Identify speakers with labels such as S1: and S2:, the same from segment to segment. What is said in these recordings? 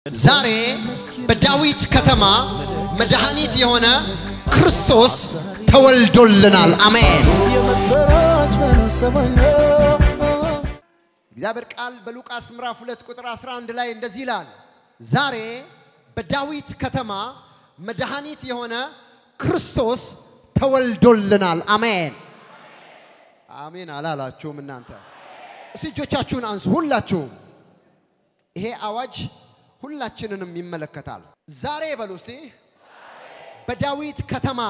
S1: ዛሬ በዳዊት ከተማ መድኃኒት የሆነ ክርስቶስ ተወልዶልናል። አሜን።
S2: የመሰራች መሰማኛው
S1: እግዚአብሔር ቃል በሉቃስ ምዕራፍ 2 ቁጥር 11 ላይ እንደዚህ ይላል፣ ዛሬ በዳዊት ከተማ መድኃኒት የሆነ ክርስቶስ ተወልዶልናል። አሜን አሜን አላላችሁም እናንተ? እስቲ እጆቻችሁን አንሱ ሁላችሁም። ይሄ አዋጅ ሁላችንንም ይመለከታል። ዛሬ በሉ እስቲ በዳዊት ከተማ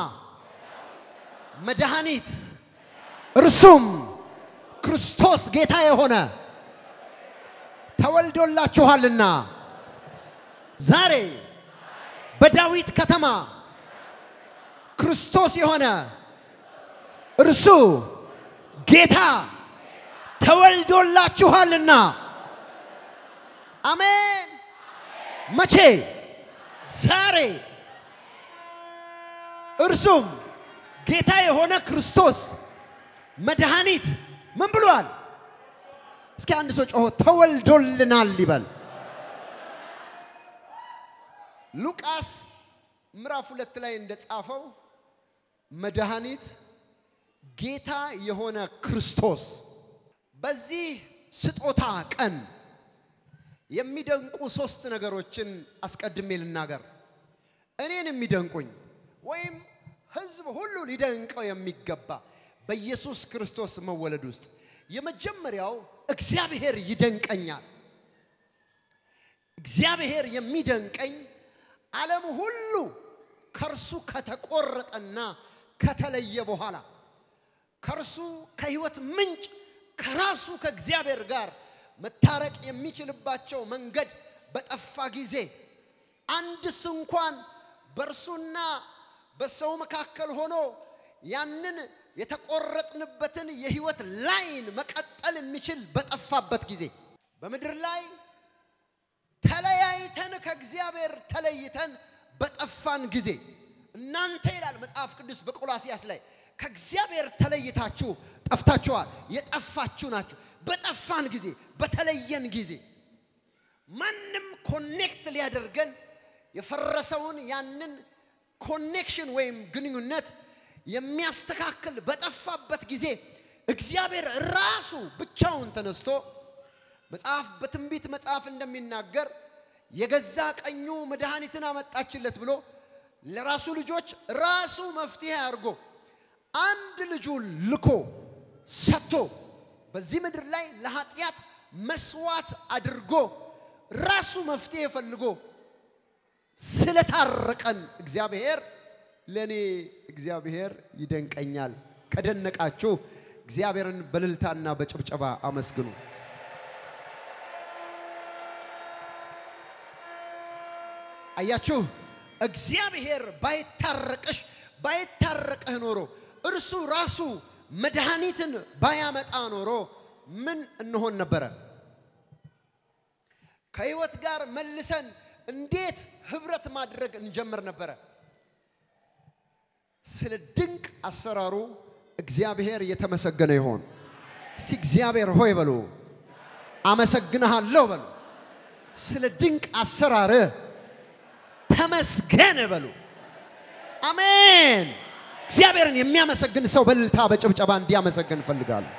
S1: መድኃኒት እርሱም ክርስቶስ ጌታ የሆነ ተወልዶላችኋልና ዛሬ በዳዊት ከተማ ክርስቶስ የሆነ እርሱ ጌታ ተወልዶላችኋልና አሜን። መቼ? ዛሬ። እርሱም ጌታ የሆነ ክርስቶስ መድኃኒት ምን ብሏል? እስኪ አንድ ሰው ጮሆ ተወልዶልናል ይበል። ሉቃስ ምዕራፍ ሁለት ላይ እንደጻፈው መድኃኒት ጌታ የሆነ ክርስቶስ በዚህ ስጦታ ቀን የሚደንቁ ሶስት ነገሮችን አስቀድሜ ልናገር። እኔን የሚደንቁኝ ወይም ሕዝብ ሁሉ ሊደንቀው የሚገባ በኢየሱስ ክርስቶስ መወለድ ውስጥ የመጀመሪያው እግዚአብሔር ይደንቀኛል። እግዚአብሔር የሚደንቀኝ ዓለም ሁሉ ከእርሱ ከተቆረጠና ከተለየ በኋላ ከእርሱ ከሕይወት ምንጭ ከራሱ ከእግዚአብሔር ጋር መታረቅ የሚችልባቸው መንገድ በጠፋ ጊዜ አንድስ እንኳን በእርሱና በሰው መካከል ሆኖ ያንን የተቆረጥንበትን የህይወት ላይን መቀጠል የሚችል በጠፋበት ጊዜ በምድር ላይ ተለያይተን ከእግዚአብሔር ተለይተን በጠፋን ጊዜ እናንተ ይላል መጽሐፍ ቅዱስ በቆላሲያስ ላይ ከእግዚአብሔር ተለይታችሁ ጠፍታችኋል፣ የጠፋችሁ ናችሁ። በጠፋን ጊዜ በተለየን ጊዜ ማንም ኮኔክት ሊያደርገን የፈረሰውን ያንን ኮኔክሽን ወይም ግንኙነት የሚያስተካክል በጠፋበት ጊዜ እግዚአብሔር ራሱ ብቻውን ተነስቶ መጽሐፍ በትንቢት መጽሐፍ እንደሚናገር የገዛ ቀኙ መድኃኒትን አመጣችለት ብሎ ለራሱ ልጆች ራሱ መፍትሄ አድርጎ አንድ ልጁን ልኮ ሰጥቶ በዚህ ምድር ላይ ለኃጢአት መስዋዕት አድርጎ ራሱ መፍትሄ ፈልጎ ስለታረቀን እግዚአብሔር ለእኔ እግዚአብሔር ይደንቀኛል። ከደነቃችሁ እግዚአብሔርን በልልታና በጭብጨባ አመስግኑ። አያችሁ፣ እግዚአብሔር ባይታረቅሽ ባይታረቅህ ኖሮ እርሱ ራሱ መድኃኒትን ባያመጣ ኖሮ ምን እንሆን ነበረ? ከህይወት ጋር መልሰን እንዴት ህብረት ማድረግ እንጀምር ነበረ? ስለ ድንቅ አሰራሩ እግዚአብሔር የተመሰገነ ይሆን። እስቲ እግዚአብሔር ሆይ በሉ፣ አመሰግንሃለሁ በሉ። ስለ ድንቅ አሰራር ተመስገን በሉ። አሜን። እግዚአብሔርን የሚያመሰግን ሰው በእልልታ በጭብጨባ እንዲያመሰግን እፈልጋለሁ።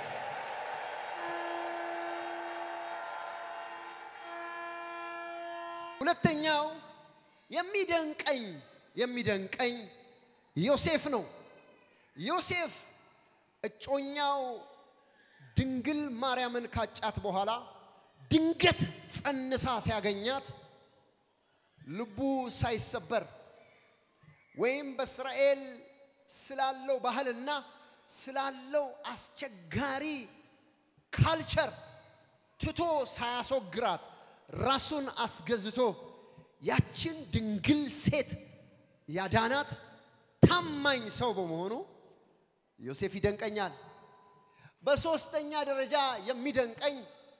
S1: ሁለተኛው የሚደንቀኝ የሚደንቀኝ ዮሴፍ ነው። ዮሴፍ እጮኛው ድንግል ማርያምን ካጫት በኋላ ድንገት ጸንሳ ሲያገኛት ልቡ ሳይሰበር ወይም በእስራኤል ስላለው ባህልና ስላለው አስቸጋሪ ካልቸር ትቶ ሳያስወግራት ራሱን አስገዝቶ ያችን ድንግል ሴት ያዳናት ታማኝ ሰው በመሆኑ ዮሴፍ ይደንቀኛል። በሦስተኛ ደረጃ የሚደንቀኝ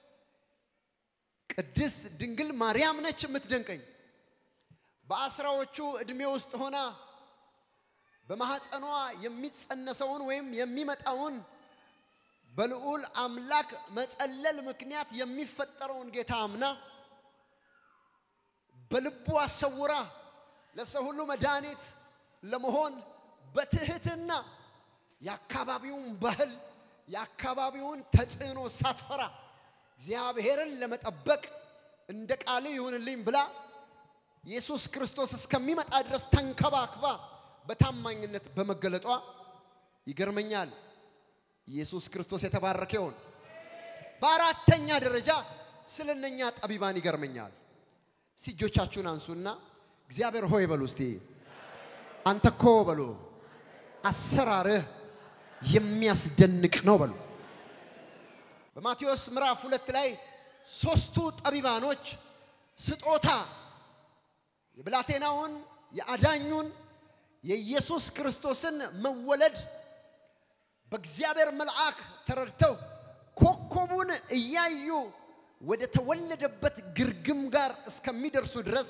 S1: ቅድስት ድንግል ማርያም ነች የምትደንቀኝ። በአስራዎቹ ዕድሜ ውስጥ ሆና በማኅፀኗ የሚጸነሰውን ወይም የሚመጣውን በልዑል አምላክ መጸለል ምክንያት የሚፈጠረውን ጌታ አምና በልቡ አሰውራ ለሰው ሁሉ መድኃኒት ለመሆን በትህትና የአካባቢውን ባህል የአካባቢውን ተጽዕኖ ሳትፈራ እግዚአብሔርን ለመጠበቅ እንደ ቃል ይሁንልኝ ብላ ኢየሱስ ክርስቶስ እስከሚመጣ ድረስ ተንከባክባ በታማኝነት በመገለጧ ይገርመኛል። ኢየሱስ ክርስቶስ የተባረከ ይሁን። በአራተኛ ደረጃ ስለ እነኛ ጠቢባን ይገርመኛል። እስቲ እጆቻችሁን አንሱና እግዚአብሔር ሆይ በሉ እስቲ አንተ እኮ በሉ አሰራርህ የሚያስደንቅ ነው በሉ። በማቴዎስ ምዕራፍ ሁለት ላይ ሶስቱ ጠቢባኖች ስጦታ የብላቴናውን የአዳኙን የኢየሱስ ክርስቶስን መወለድ በእግዚአብሔር መልአክ ተረድተው ኮከቡን እያዩ ወደ ተወለደበት ግርግም ጋር እስከሚደርሱ ድረስ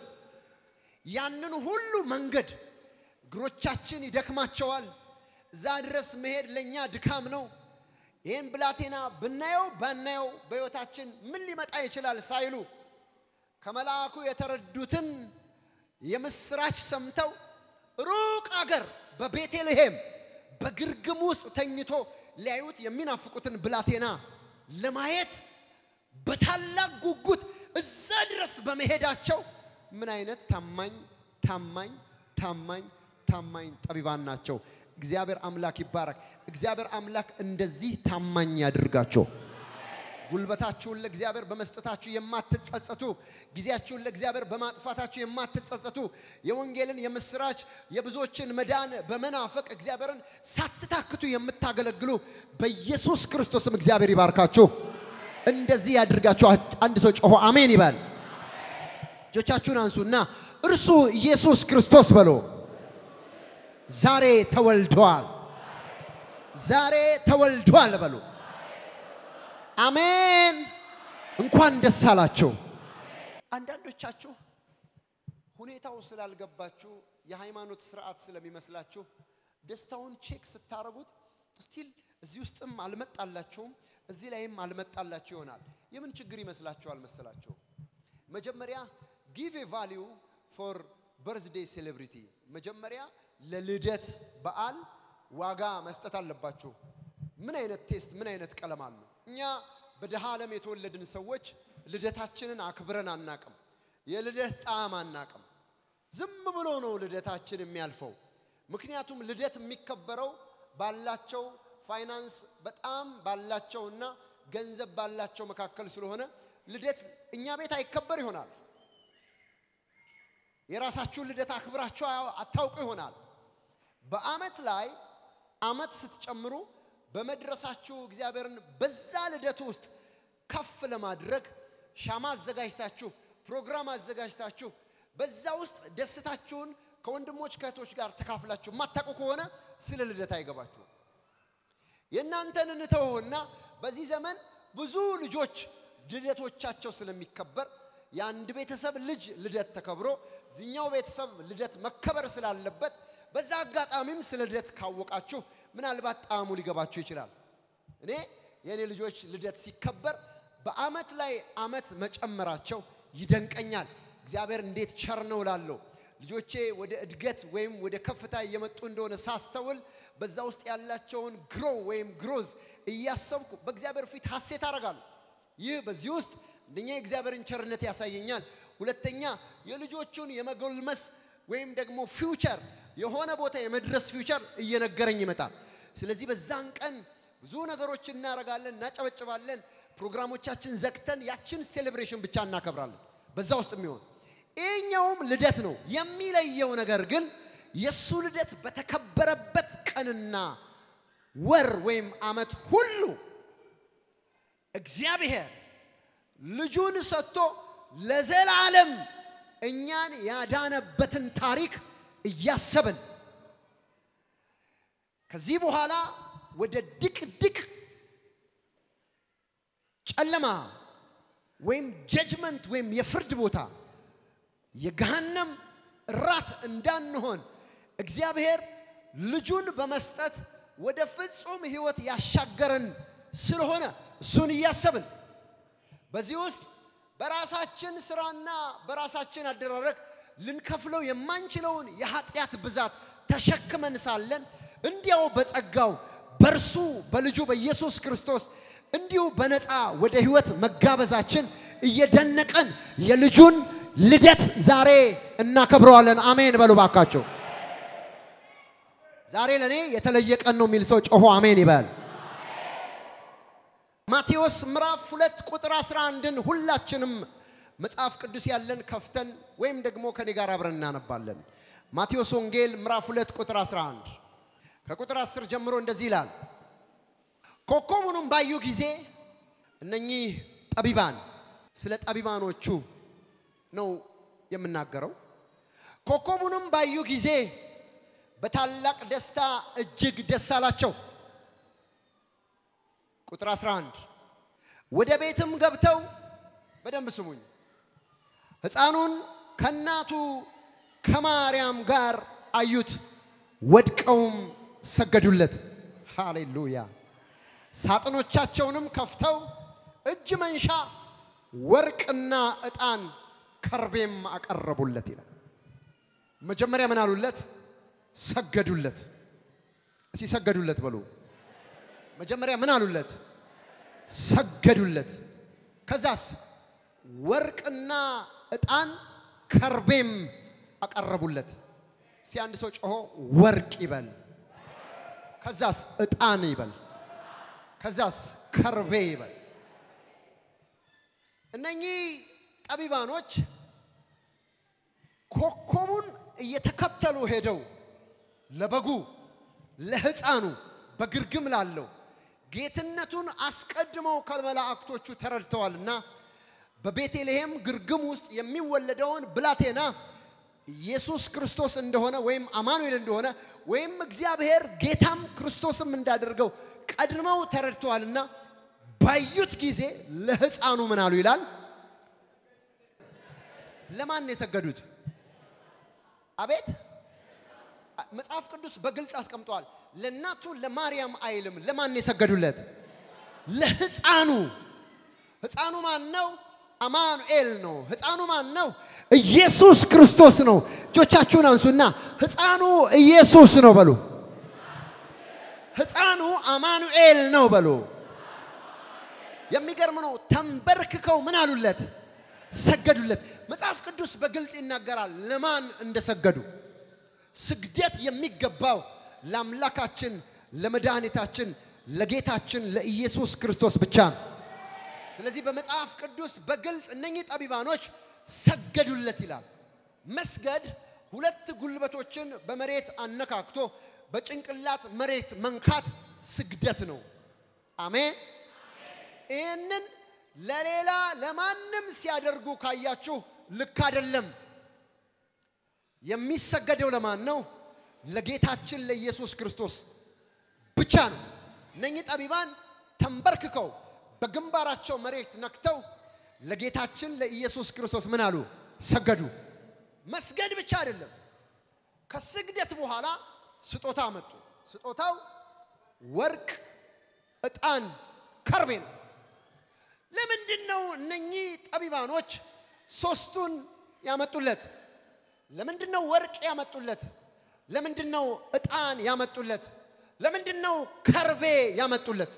S1: ያንን ሁሉ መንገድ እግሮቻችን ይደክማቸዋል። እዛ ድረስ መሄድ ለእኛ ድካም ነው። ይህን ብላቴና ብናየው ባናየው በሕይወታችን ምን ሊመጣ ይችላል ሳይሉ ከመልአኩ የተረዱትን የምስራች ሰምተው ሩቅ አገር በቤተልሔም በግርግም ውስጥ ተኝቶ ሊያዩት የሚናፍቁትን ብላቴና ለማየት በታላቅ ጉጉት እዛ ድረስ በመሄዳቸው ምን አይነት ታማኝ ታማኝ ታማኝ ታማኝ ጠቢባን ናቸው። እግዚአብሔር አምላክ ይባረክ። እግዚአብሔር አምላክ እንደዚህ ታማኝ ያድርጋቸው። ጉልበታችሁን ለእግዚአብሔር በመስጠታችሁ የማትጸጸቱ፣ ጊዜያችሁን ለእግዚአብሔር በማጥፋታችሁ የማትጸጸቱ፣ የወንጌልን የምስራች የብዙዎችን መዳን በመናፈቅ እግዚአብሔርን ሳትታክቱ የምታገለግሉ በኢየሱስ ክርስቶስም እግዚአብሔር ይባርካችሁ። እንደዚህ ያድርጋችሁ። አንድ ሰው ጮሆ አሜን ይበል። እጆቻችሁን አንሱና እርሱ ኢየሱስ ክርስቶስ በሎ ዛሬ ተወልዷል። ዛሬ ተወልዷል በሉ። አሜን። እንኳን ደስ አላችሁ። አንዳንዶቻችሁ ሁኔታው ስላልገባችሁ የሃይማኖት ስርዓት ስለሚመስላችሁ ደስታውን ቼክ ስታረጉት ስቲል እዚህ ውስጥም አልመጣላችሁም፣ እዚህ ላይም አልመጣላችሁ ይሆናል። የምን ችግር ይመስላችኋል መሰላችሁ? መጀመሪያ ጊቭ ኤ ቫሊዩ ፎር በርዝዴይ ሴሌብሪቲ መጀመሪያ ለልደት በዓል ዋጋ መስጠት አለባችሁ። ምን አይነት ቴስት፣ ምን አይነት ቀለም አሉ? እኛ በድሃ ዓለም የተወለድን ሰዎች ልደታችንን አክብረን አናቅም። የልደት ጣዕም አናቅም። ዝም ብሎ ነው ልደታችን የሚያልፈው። ምክንያቱም ልደት የሚከበረው ባላቸው ፋይናንስ በጣም ባላቸውና ገንዘብ ባላቸው መካከል ስለሆነ ልደት እኛ ቤት አይከበር ይሆናል። የራሳችሁን ልደት አክብራችሁ አታውቁ ይሆናል። በአመት ላይ አመት ስትጨምሩ በመድረሳችሁ እግዚአብሔርን በዛ ልደቱ ውስጥ ከፍ ለማድረግ ሻማ አዘጋጅታችሁ ፕሮግራም አዘጋጅታችሁ በዛ ውስጥ ደስታችሁን ከወንድሞች ከእህቶች ጋር ተካፍላችሁ የማታውቁ ከሆነ ስለ ልደት አይገባችሁም። የእናንተን እንተውና በዚህ ዘመን ብዙ ልጆች ልደቶቻቸው ስለሚከበር የአንድ ቤተሰብ ልጅ ልደት ተከብሮ እዚኛው ቤተሰብ ልደት መከበር ስላለበት በዛ አጋጣሚም ስለ ልደት ካወቃችሁ ምናልባት ጣዕሙ ሊገባችሁ ይችላል። እኔ የእኔ ልጆች ልደት ሲከበር በአመት ላይ አመት መጨመራቸው ይደንቀኛል። እግዚአብሔር እንዴት ቸር ነው እላለሁ። ልጆቼ ወደ እድገት ወይም ወደ ከፍታ እየመጡ እንደሆነ ሳስተውል በዛ ውስጥ ያላቸውን ግሮ ወይም ግሮዝ እያሰብኩ በእግዚአብሔር ፊት ሐሴት አደርጋለሁ። ይህ በዚህ ውስጥ አንደኛ የእግዚአብሔርን ቸርነት ያሳየኛል። ሁለተኛ የልጆቹን የመጎልመስ ወይም ደግሞ ፊውቸር የሆነ ቦታ የመድረስ ፊውቸር እየነገረኝ ይመጣል። ስለዚህ በዛን ቀን ብዙ ነገሮች እናደርጋለን፣ እናጨበጭባለን። ፕሮግራሞቻችን ዘግተን ያችን ሴሌብሬሽን ብቻ እናከብራለን። በዛ ውስጥ የሚሆን ይህኛውም ልደት ነው። የሚለየው ነገር ግን የእሱ ልደት በተከበረበት ቀንና ወር ወይም ዓመት ሁሉ እግዚአብሔር ልጁን ሰጥቶ ለዘላለም እኛን ያዳነበትን ታሪክ እያሰብን ከዚህ በኋላ ወደ ድቅድቅ ጨለማ ወይም ጀጅመንት ወይም የፍርድ ቦታ የገሃነም ራት እንዳንሆን እግዚአብሔር ልጁን በመስጠት ወደ ፍጹም ሕይወት ያሻገረን ስለሆነ እሱን እያሰብን በዚህ ውስጥ በራሳችን ስራና በራሳችን አደራረግ ልንከፍለው የማንችለውን የኃጢአት ብዛት ተሸክመን ሳለን እንዲያው በጸጋው በእርሱ በልጁ በኢየሱስ ክርስቶስ እንዲሁ በነፃ ወደ ህይወት መጋበዛችን እየደነቀን የልጁን ልደት ዛሬ እናከብረዋለን። አሜን በሉ ባካቸው። ዛሬ ለእኔ የተለየ ቀን ነው የሚል ሰው ጮሆ አሜን ይበል። ማቴዎስ ምዕራፍ ሁለት ቁጥር 11ን ሁላችንም መጽሐፍ ቅዱስ ያለን ከፍተን ወይም ደግሞ ከኔ ጋር አብረን እናነባለን። ማቴዎስ ወንጌል ምዕራፍ ሁለት ቁጥር 11 ከቁጥር 10 ጀምሮ እንደዚህ ይላል። ኮከቡንም ባዩ ጊዜ እነኚህ ጠቢባን ስለ ጠቢባኖቹ ነው የምናገረው። ኮከቡንም ባዩ ጊዜ በታላቅ ደስታ እጅግ ደስ አላቸው። ቁጥር 11 ወደ ቤትም ገብተው በደንብ ስሙኝ፣ ሕፃኑን ከእናቱ ከማርያም ጋር አዩት፣ ወድቀውም ሰገዱለት። ሃሌሉያ። ሳጥኖቻቸውንም ከፍተው እጅ መንሻ ወርቅና ዕጣን ከርቤም አቀረቡለት ይላል። መጀመሪያ ምን አሉለት? ሰገዱለት። እስቲ ሰገዱለት በሉ። መጀመሪያ ምን አሉለት? ሰገዱለት። ከዛስ ወርቅና ዕጣን ከርቤም አቀረቡለት። እስቲ አንድ ሰው ጮሆ ወርቅ ይበል። ከዛስ ዕጣን ይበል። ከዛስ ከርቤ ይበል። እነኚህ ጠቢባኖች ኮከቡን እየተከተሉ ሄደው ለበጉ ለሕፃኑ በግርግም ላለው ጌትነቱን አስቀድመው ከመላእክቶቹ ተረድተዋልና በቤተልሔም ግርግም ውስጥ የሚወለደውን ብላቴና ኢየሱስ ክርስቶስ እንደሆነ ወይም አማኑኤል እንደሆነ ወይም እግዚአብሔር ጌታም ክርስቶስም እንዳደርገው ቀድመው ተረድተዋልና ባዩት ጊዜ ለሕፃኑ ምን አሉ ይላል። ለማን ነው የሰገዱት? አቤት መጽሐፍ ቅዱስ በግልጽ አስቀምጧል። ለእናቱ ለማርያም አይልም። ለማን ነው የሰገዱለት? ለሕፃኑ። ሕፃኑ ማን ነው? አማኑኤል ነው። ሕፃኑ ማን ነው? ኢየሱስ ክርስቶስ ነው። እጆቻችሁን አንሱና ሕፃኑ ኢየሱስ ነው በሉ። ሕፃኑ አማኑኤል ነው በሉ። የሚገርም ነው። ተንበርክከው ምን አሉለት? ሰገዱለት። መጽሐፍ ቅዱስ በግልጽ ይናገራል ለማን እንደሰገዱ። ስግደት የሚገባው ለአምላካችን ለመድኃኒታችን ለጌታችን ለኢየሱስ ክርስቶስ ብቻ ነው። ስለዚህ በመጽሐፍ ቅዱስ በግልጽ እነኚህ ጠቢባኖች ሰገዱለት ይላል። መስገድ ሁለት ጉልበቶችን በመሬት አነካክቶ በጭንቅላት መሬት መንካት ስግደት ነው። አሜን። ይህንን ለሌላ ለማንም ሲያደርጉ ካያችሁ ልክ አይደለም። የሚሰገደው ለማን ነው? ለጌታችን ለኢየሱስ ክርስቶስ ብቻ ነው። እነኚህ ጠቢባን ተንበርክከው በግንባራቸው መሬት ነክተው ለጌታችን ለኢየሱስ ክርስቶስ ምን አሉ? ሰገዱ። መስገድ ብቻ አይደለም። ከስግደት በኋላ ስጦታ አመጡ። ስጦታው ወርቅ፣ ዕጣን፣ ከርቤ ነው። ለምንድን ነው እነኚህ ጠቢባኖች ሶስቱን ያመጡለት? ለምንድን ነው ወርቅ ያመጡለት? ለምንድን ነው ዕጣን ያመጡለት? ለምንድን ነው ከርቤ ያመጡለት?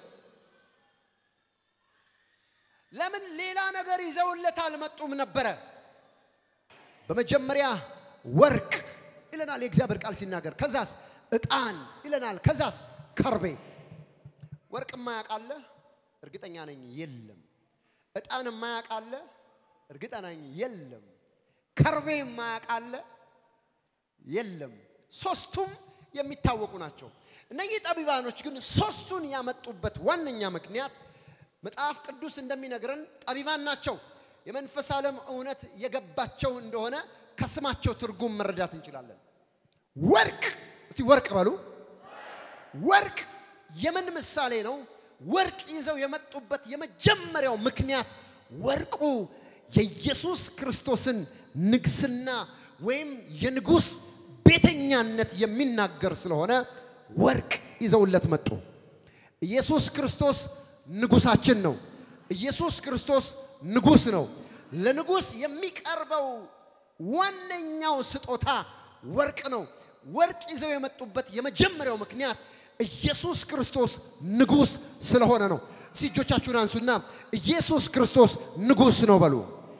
S1: ለምን ሌላ ነገር ይዘውለት አልመጡም ነበረ? በመጀመሪያ ወርቅ ይለናል የእግዚአብሔር ቃል ሲናገር። ከዛስ ዕጣን ይለናል። ከዛስ ከርቤ። ወርቅ የማያውቃለ እርግጠኛ ነኝ የለም። ዕጣን የማያውቃለ እርግጠኛ ነኝ የለም። ከርቤ የማያውቃለ የለም። ሶስቱም የሚታወቁ ናቸው። እነኚህ ጠቢባኖች ግን ሶስቱን ያመጡበት ዋነኛ ምክንያት መጽሐፍ ቅዱስ እንደሚነግረን ጠቢባን ናቸው። የመንፈስ ዓለም እውነት የገባቸው እንደሆነ ከስማቸው ትርጉም መረዳት እንችላለን። ወርቅ እስቲ ወርቅ በሉ። ወርቅ የምን ምሳሌ ነው? ወርቅ ይዘው የመጡበት የመጀመሪያው ምክንያት ወርቁ የኢየሱስ ክርስቶስን ንግስና ወይም የንጉሥ ቤተኛነት የሚናገር ስለሆነ ወርቅ ይዘውለት መጡ። ኢየሱስ ክርስቶስ ንጉሳችን ነው። ኢየሱስ ክርስቶስ ንጉሥ ነው። ለንጉሥ የሚቀርበው ዋነኛው ስጦታ ወርቅ ነው። ወርቅ ይዘው የመጡበት የመጀመሪያው ምክንያት ኢየሱስ ክርስቶስ ንጉሥ ስለሆነ ነው። እስቲ እጆቻችሁን አንሱና ኢየሱስ ክርስቶስ ንጉሥ ነው በሉ።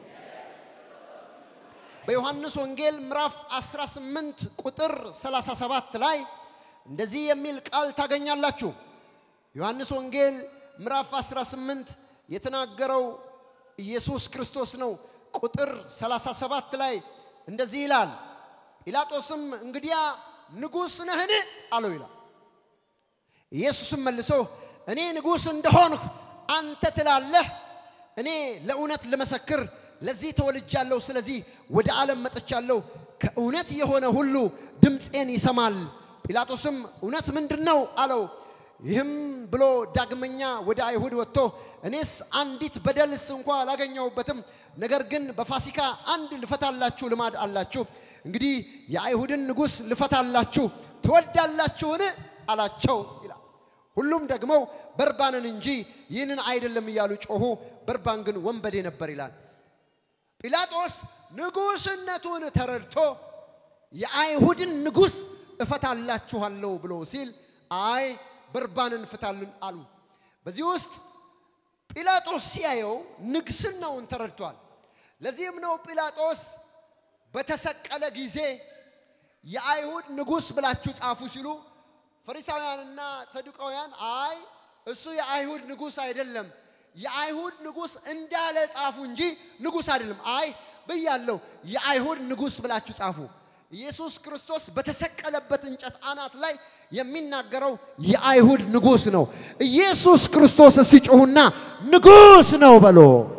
S1: በዮሐንስ ወንጌል ምዕራፍ 18 ቁጥር 37 ላይ እንደዚህ የሚል ቃል ታገኛላችሁ። ዮሐንስ ወንጌል ምዕራፍ 18 የተናገረው ኢየሱስ ክርስቶስ ነው። ቁጥር 37 ላይ እንደዚህ ይላል፣ ጲላጦስም እንግዲያ ንጉሥ ነህን አለው ይላል። ኢየሱስም መልሶ እኔ ንጉሥ እንደሆንሁ አንተ ትላለህ። እኔ ለእውነት ልመሰክር ለዚህ ተወልጃለሁ፣ ስለዚህ ወደ ዓለም መጥቻለሁ። ከእውነት የሆነ ሁሉ ድምፄን ይሰማል። ጲላጦስም እውነት ምንድን ነው አለው። ይህም ብሎ ዳግመኛ ወደ አይሁድ ወጥቶ እኔስ አንዲት በደልስ እንኳ አላገኘሁበትም፣ ነገር ግን በፋሲካ አንድ ልፈታላችሁ ልማድ አላችሁ። እንግዲህ የአይሁድን ንጉሥ ልፈታላችሁ ትወዳላችሁን አላቸው ይላል። ሁሉም ደግሞ በርባንን እንጂ ይህንን አይደለም እያሉ ጮኹ። በርባን ግን ወንበዴ ነበር ይላል። ጲላጦስ ንጉሥነቱን ተረድቶ የአይሁድን ንጉሥ እፈታላችኋለሁ ብሎ ሲል አይ በርባንን ፍታልን አሉ። በዚህ ውስጥ ጲላጦስ ሲያየው ንግስናውን ተረድቷል። ለዚህም ነው ጲላጦስ በተሰቀለ ጊዜ የአይሁድ ንጉሥ ብላችሁ ጻፉ ሲሉ ፈሪሳውያንና ሰዱቃውያን አይ እሱ የአይሁድ ንጉሥ አይደለም፣ የአይሁድ ንጉሥ እንዳለ ጻፉ እንጂ ንጉሥ አይደለም። አይ ብያለሁ፣ የአይሁድ ንጉሥ ብላችሁ ጻፉ። ኢየሱስ ክርስቶስ በተሰቀለበት እንጨት አናት ላይ የሚናገረው የአይሁድ ንጉሥ ነው። ኢየሱስ ክርስቶስ ሲጮሁና ንጉሥ ነው በሎ።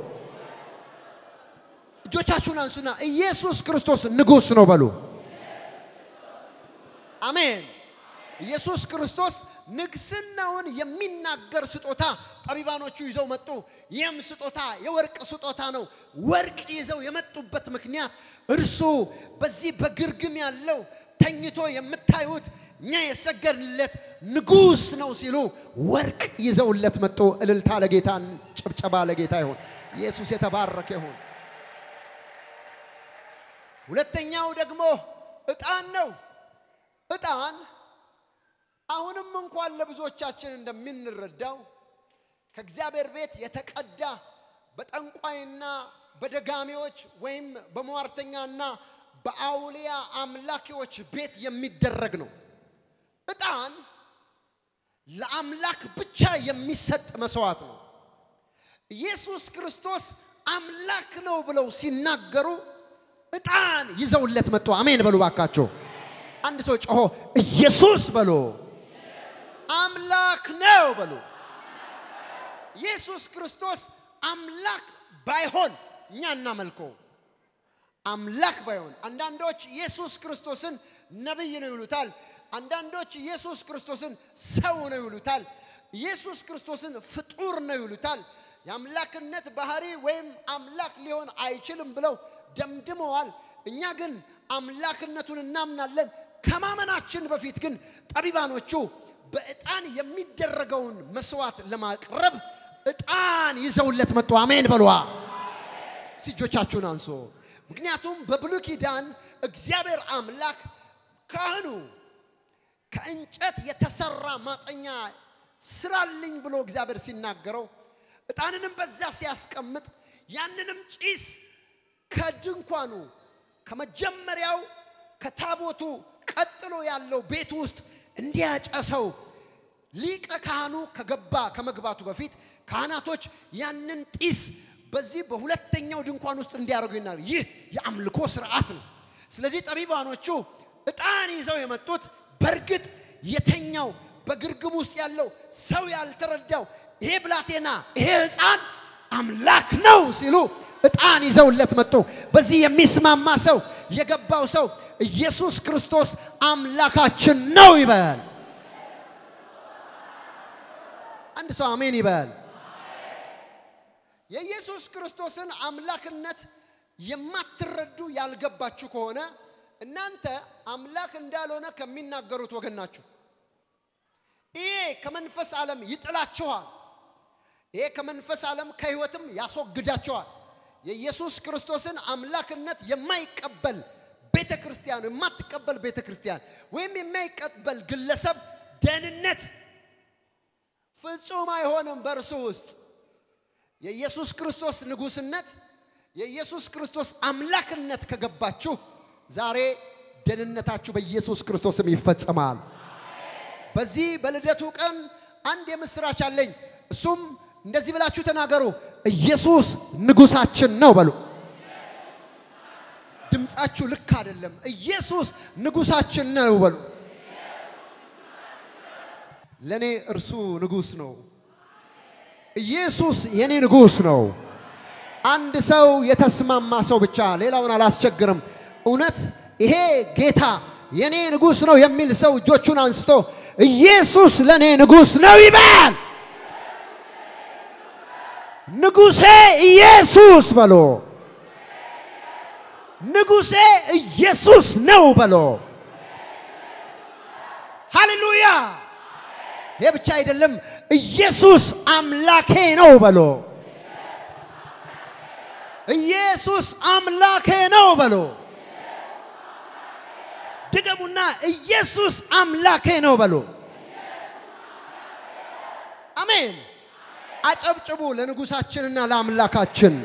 S1: እጆቻችሁን አንሱና ኢየሱስ ክርስቶስ ንጉሥ ነው በሉ። አሜን። ኢየሱስ ክርስቶስ ንግስናውን የሚናገር ስጦታ ጠቢባኖቹ ይዘው መጡ። ይህም ስጦታ የወርቅ ስጦታ ነው። ወርቅ ይዘው የመጡበት ምክንያት እርሱ በዚህ በግርግም ያለው ተኝቶ የምታዩት እኛ የሰገድለት ንጉሥ ነው ሲሉ ወርቅ ይዘውለት መጡ። እልልታ ለጌታ፣ ጭብጨባ ለጌታ ይሁን። ኢየሱስ የተባረከ ይሁን። ሁለተኛው ደግሞ ዕጣን ነው። ዕጣን አሁንም እንኳን ለብዙዎቻችን እንደምንረዳው ከእግዚአብሔር ቤት የተቀዳ በጠንቋይና በደጋሚዎች ወይም በሟርተኛና በአውሊያ አምላኪዎች ቤት የሚደረግ ነው። ዕጣን ለአምላክ ብቻ የሚሰጥ መስዋዕት ነው። ኢየሱስ ክርስቶስ አምላክ ነው ብለው ሲናገሩ ዕጣን ይዘውለት መጡ። አሜን በሉ ባካቸው። አንድ ሰው ጮሆ ኢየሱስ በሎ አምላክ ነው በሉ። ኢየሱስ ክርስቶስ አምላክ ባይሆን እኛ እናመልከው። አምላክ ባይሆን አንዳንዶች ኢየሱስ ክርስቶስን ነቢይ ነው ይሉታል። አንዳንዶች ኢየሱስ ክርስቶስን ሰው ነው ይሉታል። ኢየሱስ ክርስቶስን ፍጡር ነው ይሉታል። የአምላክነት ባህሪ ወይም አምላክ ሊሆን አይችልም ብለው ደምድመዋል። እኛ ግን አምላክነቱን እናምናለን። ከማመናችን በፊት ግን ጠቢባኖቹ በዕጣን የሚደረገውን መስዋዕት ለማቅረብ ዕጣን ይዘውለት መጡ። አሜን በሏ። እጆቻችሁን አንሶ። ምክንያቱም በብሉይ ኪዳን እግዚአብሔር አምላክ ካህኑ ከእንጨት የተሰራ ማጠኛ ስራልኝ ብሎ እግዚአብሔር ሲናገረው ዕጣንንም በዛ ሲያስቀምጥ ያንንም ጭስ ከድንኳኑ ከመጀመሪያው ከታቦቱ ቀጥሎ ያለው ቤት ውስጥ እንዲያጨሰው ሊቀ ካህኑ ከገባ ከመግባቱ በፊት ካህናቶች ያንን ጢስ በዚህ በሁለተኛው ድንኳን ውስጥ እንዲያደርጉ ይናል። ይህ የአምልኮ ስርዓት ነው። ስለዚህ ጠቢባኖቹ ዕጣን ይዘው የመጡት በእርግጥ የተኛው በግርግም ውስጥ ያለው ሰው ያልተረዳው ይሄ ብላቴና ይሄ ሕፃን አምላክ ነው ሲሉ ዕጣን ይዘውለት መጡ። በዚህ የሚስማማ ሰው የገባው ሰው ኢየሱስ ክርስቶስ አምላካችን ነው ይበል። አንድ ሰው አሜን ይበል። የኢየሱስ ክርስቶስን አምላክነት የማትረዱ ያልገባችሁ ከሆነ እናንተ አምላክ እንዳልሆነ ከሚናገሩት ወገን ናችሁ። ይሄ ከመንፈስ ዓለም ይጥላችኋል። ይሄ ከመንፈስ ዓለም ከህይወትም ያስወግዳችኋል። የኢየሱስ ክርስቶስን አምላክነት የማይቀበል ቤተ ክርስቲያን የማትቀበል ቤተ ክርስቲያን ወይም የማይቀበል ግለሰብ ደህንነት ፍጹም አይሆንም በእርሱ ውስጥ የኢየሱስ ክርስቶስ ንጉሥነት የኢየሱስ ክርስቶስ አምላክነት ከገባችሁ ዛሬ ደህንነታችሁ በኢየሱስ ክርስቶስም ይፈጸማል። በዚህ በልደቱ ቀን አንድ የምስራች አለኝ። እሱም እንደዚህ ብላችሁ ተናገሩ፣ ኢየሱስ ንጉሳችን ነው በሉ። ድምፃችሁ ልክ አይደለም። ኢየሱስ ንጉሳችን ነው በሉ። ለእኔ እርሱ ንጉሥ ነው። ኢየሱስ የኔ ንጉሥ ነው። አንድ ሰው የተስማማ ሰው ብቻ ሌላውን አላስቸግርም። እውነት ይሄ ጌታ የኔ ንጉሥ ነው የሚል ሰው እጆቹን አንስቶ ኢየሱስ ለእኔ ንጉሥ ነው ይበል። ንጉሴ ኢየሱስ በሎ። ንጉሴ ኢየሱስ ነው በሎ። ሃሌሉያ! ይሄ ብቻ አይደለም፣ ኢየሱስ አምላኬ ነው በሎ። ኢየሱስ አምላኬ ነው በሎ። ድገሙና ኢየሱስ አምላኬ ነው በሎ። አሜን። አጨብጭቡ ለንጉሳችንና ለአምላካችን።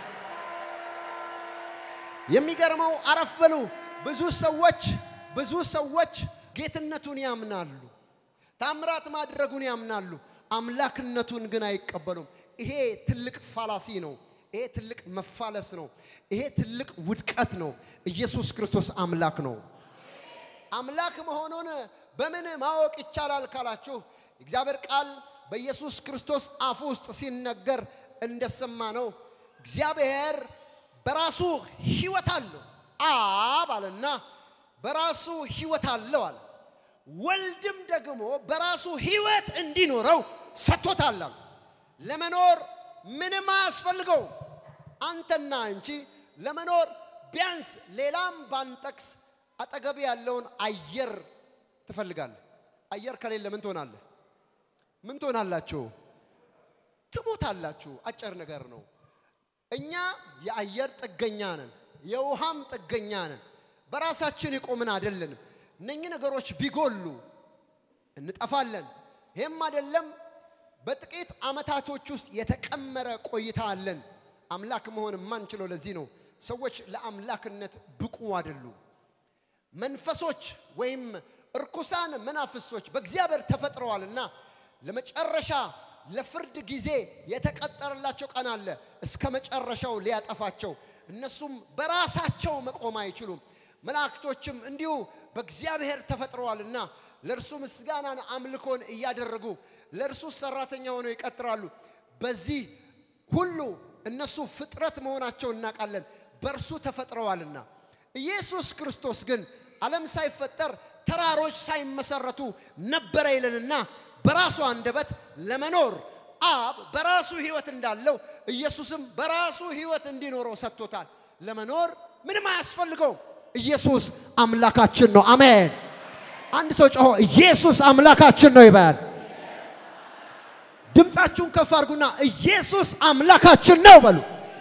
S1: የሚገርመው አረፍ በሉ። ብዙ ሰዎች ብዙ ሰዎች ጌትነቱን ያምናሉ፣ ታምራት ማድረጉን ያምናሉ፣ አምላክነቱን ግን አይቀበሉም። ይሄ ትልቅ ፋላሲ ነው። ይሄ ትልቅ መፋለስ ነው። ይሄ ትልቅ ውድቀት ነው። ኢየሱስ ክርስቶስ አምላክ ነው። አምላክ መሆኑን በምን ማወቅ ይቻላል ካላችሁ እግዚአብሔር ቃል በኢየሱስ ክርስቶስ አፍ ውስጥ ሲነገር እንደሰማ ነው። እግዚአብሔር በራሱ ሕይወት አለው አብ አለና በራሱ ሕይወት አለው አለ። ወልድም ደግሞ በራሱ ሕይወት እንዲኖረው ሰጥቶታል አለ። ለመኖር ምንም አያስፈልገው። አንተና አንቺ ለመኖር ቢያንስ ሌላም ባንጠቅስ አጠገብ ያለውን አየር ትፈልጋለህ። አየር ከሌለ ምን ትሆናለህ? ምን ትሆናላችሁ? ትሞታላችሁ። አጭር ነገር ነው። እኛ የአየር ጥገኛ ነን፣ የውሃም ጥገኛ ነን። በራሳችን የቆምን አይደለንም። እነኚህ ነገሮች ቢጎሉ እንጠፋለን። ይህም አይደለም በጥቂት ዓመታቶች ውስጥ የተቀመረ ቆይታ አለን። አምላክ መሆን የማንችለው ለዚህ ነው። ሰዎች ለአምላክነት ብቁ አይደሉም። መንፈሶች ወይም እርኩሳን መናፍስቶች በእግዚአብሔር ተፈጥረዋልና ለመጨረሻ ለፍርድ ጊዜ የተቀጠረላቸው ቀን አለ። እስከ መጨረሻው ሊያጠፋቸው እነሱም በራሳቸው መቆም አይችሉም። መላእክቶችም እንዲሁ በእግዚአብሔር ተፈጥረዋልና ለእርሱ ምስጋናን አምልኮን እያደረጉ ለእርሱ ሰራተኛ ሆነው ይቀጥራሉ። በዚህ ሁሉ እነሱ ፍጥረት መሆናቸውን እናውቃለን፣ በእርሱ ተፈጥረዋልና። ኢየሱስ ክርስቶስ ግን ዓለም ሳይፈጠር ተራሮች ሳይመሰረቱ ነበረ ይለንና በራሱ አንደበት ለመኖር አብ በራሱ ሕይወት እንዳለው ኢየሱስም በራሱ ሕይወት እንዲኖረው ሰጥቶታል። ለመኖር ምንም አያስፈልገው። ኢየሱስ አምላካችን ነው። አሜን። አንድ ሰው ጮሆ ኢየሱስ አምላካችን ነው ይበል። ድምፃችሁን ከፍ አድርጉና ኢየሱስ አምላካችን ነው በሉ።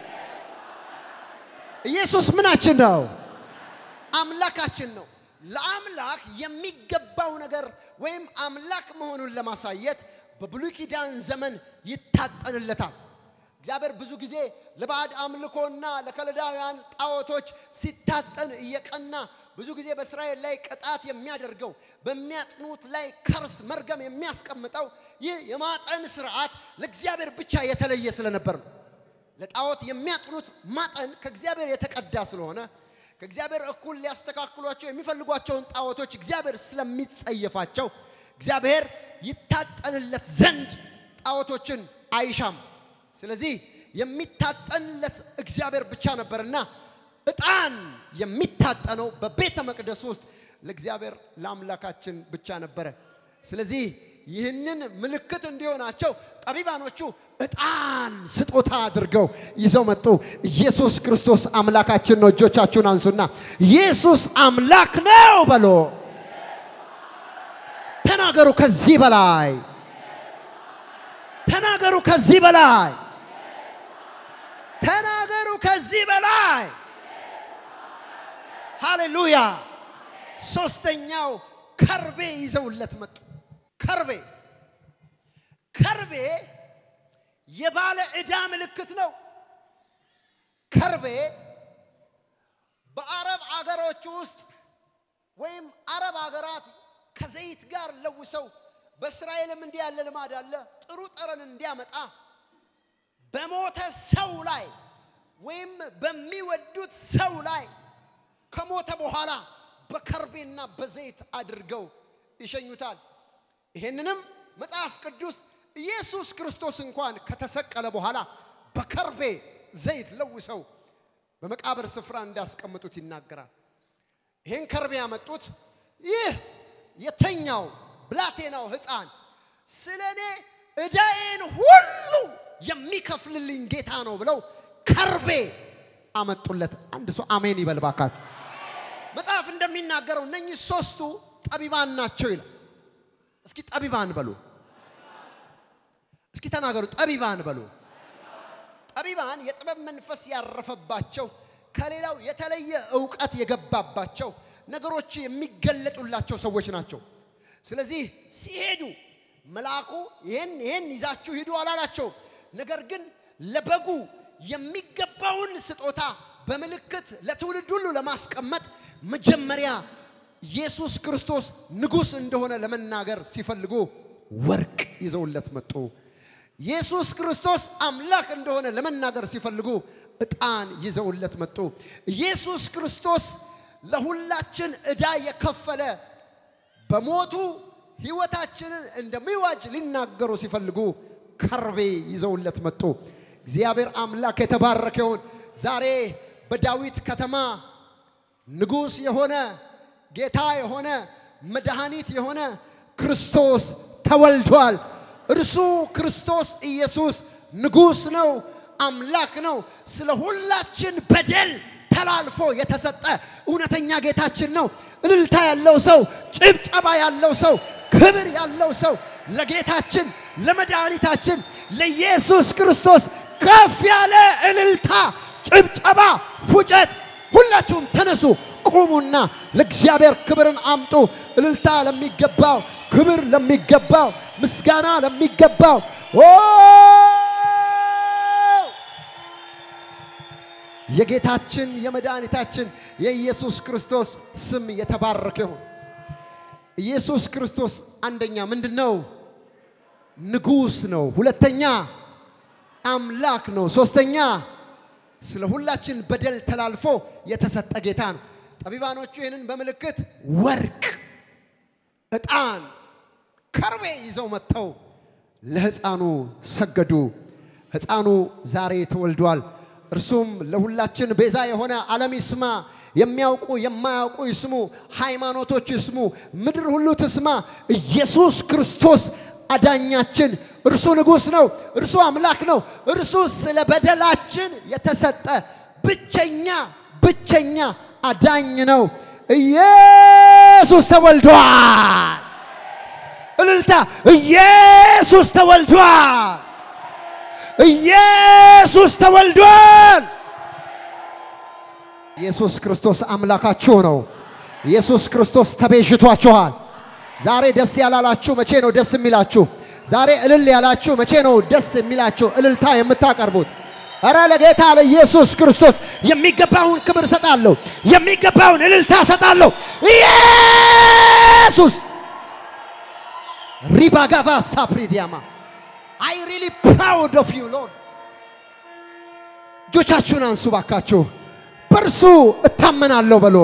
S1: ኢየሱስ ምናችን ነው? አምላካችን ነው። ለአምላክ የሚገባው ነገር ወይም አምላክ መሆኑን ለማሳየት በብሉይ ኪዳን ዘመን ይታጠንለታል። እግዚአብሔር ብዙ ጊዜ ለባዕድ አምልኮና ለከለዳውያን ጣዖቶች ሲታጠን እየቀና ብዙ ጊዜ በእስራኤል ላይ ቅጣት የሚያደርገው በሚያጥኑት ላይ ከርስ መርገም የሚያስቀምጠው ይህ የማጠን ስርዓት ለእግዚአብሔር ብቻ የተለየ ስለነበር ነው። ለጣዖት የሚያጥኑት ማጠን ከእግዚአብሔር የተቀዳ ስለሆነ ከእግዚአብሔር እኩል ሊያስተካክሏቸው የሚፈልጓቸውን ጣዖቶች እግዚአብሔር ስለሚጸየፋቸው እግዚአብሔር ይታጠንለት ዘንድ ጣዖቶችን አይሻም። ስለዚህ የሚታጠንለት እግዚአብሔር ብቻ ነበርና ዕጣን የሚታጠነው በቤተ መቅደስ ውስጥ ለእግዚአብሔር ለአምላካችን ብቻ ነበረ። ስለዚህ ይህንን ምልክት እንዲሆናቸው ጠቢባኖቹ ዕጣን ስጦታ አድርገው ይዘው መጡ። ኢየሱስ ክርስቶስ አምላካችን ነው። እጆቻችሁን አንሱና ኢየሱስ አምላክ ነው በሎ ተናገሩ። ከዚህ በላይ ተናገሩ። ከዚህ በላይ ተናገሩ። ከዚህ በላይ ሃሌሉያ። ሶስተኛው ከርቤ ይዘውለት መጡ። ከርቤ ከርቤ የባለ ዕዳ ምልክት ነው። ከርቤ በአረብ አገሮች ውስጥ ወይም አረብ አገራት ከዘይት ጋር ለውሰው በእስራኤልም እንዲህ ያለ ልማድ አለ። ጥሩ ጠረን እንዲያመጣ በሞተ ሰው ላይ ወይም በሚወዱት ሰው ላይ ከሞተ በኋላ በከርቤና በዘይት አድርገው ይሸኙታል። ይህንንም መጽሐፍ ቅዱስ ኢየሱስ ክርስቶስ እንኳን ከተሰቀለ በኋላ በከርቤ ዘይት ለውሰው በመቃብር ስፍራ እንዳስቀምጡት ይናገራል። ይህን ከርቤ ያመጡት ይህ የተኛው ብላቴናው ሕፃን ስለ እኔ ዕዳዬን ሁሉ የሚከፍልልኝ ጌታ ነው ብለው ከርቤ አመጡለት። አንድ ሰው አሜን ይበል ባካችሁ። መጽሐፍ እንደሚናገረው እነኚህ ሶስቱ ጠቢባን ናቸው ይላል። እስኪ ጠቢባን በሉ፣ እስኪ ተናገሩ፣ ጠቢባን በሉ። ጠቢባን የጥበብ መንፈስ ያረፈባቸው ከሌላው የተለየ እውቀት የገባባቸው ነገሮች የሚገለጡላቸው ሰዎች ናቸው። ስለዚህ ሲሄዱ መልአኩ ይህን ይህን ይዛችሁ ሂዱ አላላቸውም። ነገር ግን ለበጉ የሚገባውን ስጦታ በምልክት ለትውልድ ሁሉ ለማስቀመጥ መጀመሪያ ኢየሱስ ክርስቶስ ንጉሥ እንደሆነ ለመናገር ሲፈልጉ ወርቅ ይዘውለት መጡ። ኢየሱስ ክርስቶስ አምላክ እንደሆነ ለመናገር ሲፈልጉ ዕጣን ይዘውለት መጡ። ኢየሱስ ክርስቶስ ለሁላችን ዕዳ የከፈለ በሞቱ ሕይወታችንን እንደሚዋጅ ሊናገሩ ሲፈልጉ ከርቤ ይዘውለት መጡ። እግዚአብሔር አምላክ የተባረከ ይሁን። ዛሬ በዳዊት ከተማ ንጉሥ የሆነ ጌታ የሆነ መድኃኒት የሆነ ክርስቶስ ተወልዷል። እርሱ ክርስቶስ ኢየሱስ ንጉሥ ነው፣ አምላክ ነው። ስለ ሁላችን በደል ተላልፎ የተሰጠ እውነተኛ ጌታችን ነው። እልልታ ያለው ሰው፣ ጭብጨባ ያለው ሰው፣ ክብር ያለው ሰው ለጌታችን ለመድኃኒታችን ለኢየሱስ ክርስቶስ ከፍ ያለ እልልታ፣ ጭብጨባ፣ ፉጨት። ሁላችሁም ተነሱ፣ ቁሙና ለእግዚአብሔር ክብርን አምጡ። እልልታ ለሚገባው፣ ክብር ለሚገባው፣ ምስጋና ለሚገባው ኦ የጌታችን የመድኃኒታችን የኢየሱስ ክርስቶስ ስም የተባረከ ይሁን። ኢየሱስ ክርስቶስ አንደኛ ምንድን ነው? ንጉሥ ነው። ሁለተኛ አምላክ ነው። ሶስተኛ ስለ ሁላችን በደል ተላልፎ የተሰጠ ጌታ ነው። ጠቢባኖቹ ይህንን በምልክት ወርቅ፣ ዕጣን፣ ከርቤ ይዘው መጥተው ለሕፃኑ ሰገዱ። ሕፃኑ ዛሬ ተወልዷል። እርሱም ለሁላችን ቤዛ የሆነ ዓለም ይስማ፣ የሚያውቁ የማያውቁ ይስሙ፣ ሃይማኖቶች ይስሙ፣ ምድር ሁሉ ትስማ። ኢየሱስ ክርስቶስ አዳኛችን፣ እርሱ ንጉሥ ነው፣ እርሱ አምላክ ነው፣ እርሱ ስለ በደላችን የተሰጠ ብቸኛ ብቸኛ አዳኝ ነው። ኢየሱስ ተወልዷል። እልልታ! ኢየሱስ ተወልዷል። ኢየሱስ ተወልዷል። ኢየሱስ ክርስቶስ አምላካችሁ ነው። ኢየሱስ ክርስቶስ ተቤዥቷችኋል። ዛሬ ደስ ያላላችሁ መቼ ነው ደስ የሚላችሁ? ዛሬ እልል ያላችሁ መቼ ነው ደስ የሚላችሁ? እልልታ የምታቀርቡት እረ ለጌታ ለኢየሱስ ክርስቶስ የሚገባውን ክብር ሰጣለሁ፣ የሚገባውን እልልታ ሰጣለሁ። ኢየሱስ ሪባጋቫ ሳፕሪዲያማ አይ ሪሊ ፕራውድ ኦፍ ዩ ሎርድ። እጆቻችሁን አንሱ ባካችሁ። በእርሱ እታመናለሁ በሎ፣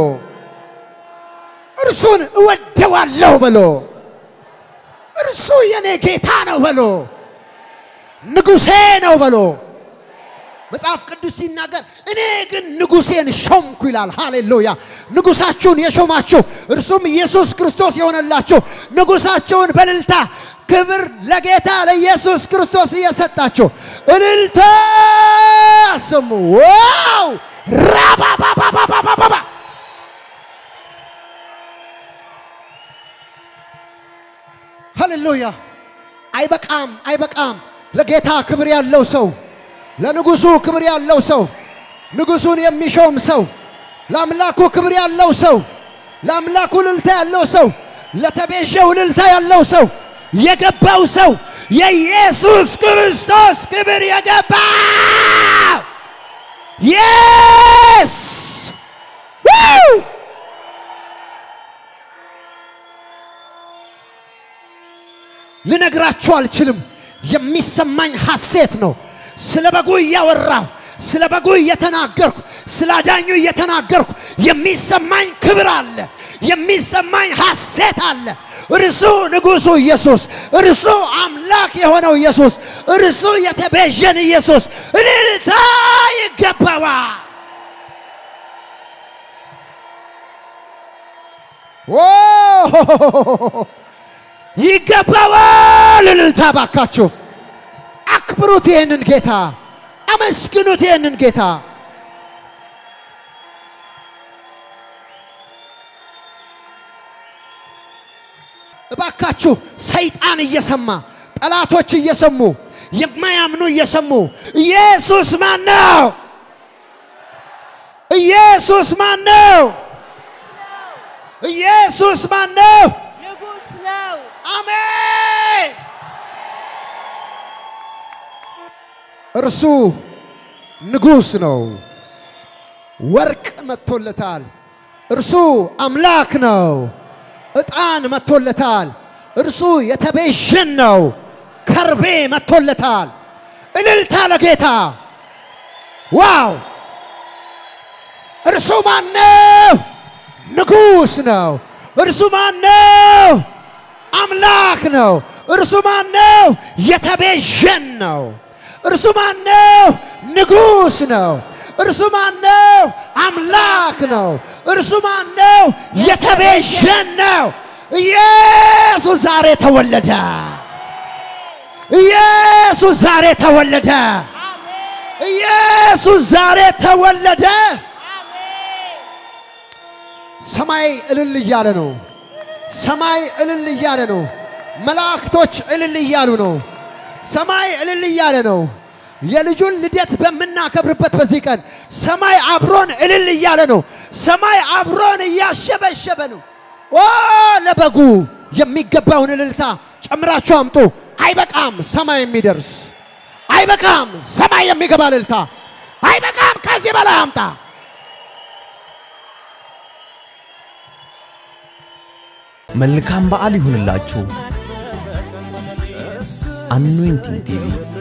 S1: እርሱን እወደዋለሁ በሎ፣ እርሱ የኔ ጌታ ነው በሎ፣ ንጉሴ ነው በሎ። መጽሐፍ ቅዱስ ሲናገር እኔ ግን ንጉሴን ሾምኩ ይላል። ሃሌሉያ! ንጉሳችሁን የሾማችሁ እርሱም ኢየሱስ ክርስቶስ የሆነላችሁ ንጉሳችሁን በእልልታ ክብር ለጌታ ለኢየሱስ ክርስቶስ እየሰጣችሁ እልልታ ስሙ። ዋው ራባባባባባባ ሃሌሉያ! አይበቃም፣ አይበቃም። ለጌታ ክብር ያለው ሰው ለንጉሱ ክብር ያለው ሰው ንጉሡን የሚሾም ሰው፣ ለአምላኩ ክብር ያለው ሰው፣ ለአምላኩ እልልታ ያለው ሰው፣ ለተቤዠው እልልታ ያለው ሰው፣ የገባው ሰው የኢየሱስ ክርስቶስ ክብር የገባው የስ ልነግራችሁ አልችልም። የሚሰማኝ ሐሴት ነው። ስለ በጉ እያወራሁ ስለ በጉ እየተናገርኩ ስለ አዳኙ እየተናገርኩ የሚሰማኝ ክብር አለ፣ የሚሰማኝ ሐሴት አለ። እርሱ ንጉሡ ኢየሱስ፣ እርሱ አምላክ የሆነው ኢየሱስ፣ እርሱ የተቤዠን ኢየሱስ እልልታ ይገባዋል። ይገባዋል እልልታ። ባካችሁ አክብሩት ይህንን ጌታ፣ አመስግኑት ይህንን ጌታ። እባካችሁ ሰይጣን እየሰማ ጠላቶች እየሰሙ የማያምኑ እየሰሙ ኢየሱስ ማን ነው? ኢየሱስ ማን ነው? ኢየሱስ ማን ነው?
S3: ንጉሥ ነው።
S1: አሜን። እርሱ ንጉሥ ነው። ወርቅ መጥቶለታል። እርሱ አምላክ ነው። ዕጣን መጥቶለታል። እርሱ የተቤዠን ነው። ከርቤ መጥቶለታል። እልልታ ለጌታ ዋው! እርሱ ማነው? ንጉሥ ነው። እርሱ ማነው? አምላክ ነው። እርሱ ማነው? የተቤዠን ነው። እርሱ ማነው? ንጉሥ ነው። እርሱ ማነው? አምላክ ነው። እርሱ ማነው? የተቤዠን ነው። ኢየሱስ ዛሬ ተወለደ። ኢየሱስ ዛሬ ተወለደ።
S3: አሜን
S1: ኢየሱስ ዛሬ ተወለደ።
S3: አሜን።
S1: ሰማይ እልል እያለ ነው። ሰማይ እልል እያለ ነው። መላእክቶች እልል እያሉ ነው። ሰማይ እልል እያለ ነው። የልጁን ልደት በምናከብርበት በዚህ ቀን ሰማይ አብሮን እልል እያለ ነው። ሰማይ አብሮን እያሸበሸበ ነው። ኦ ለበጉ የሚገባውን እልልታ ጨምራችሁ አምጡ። አይበቃም ሰማይ የሚደርስ አይበቃም ሰማይ የሚገባ እልልታ አይበቃም። ከዚህ በላይ አምጣ።
S4: መልካም በዓል ይሁንላችሁ። አኖይንቲንግ ቲቪ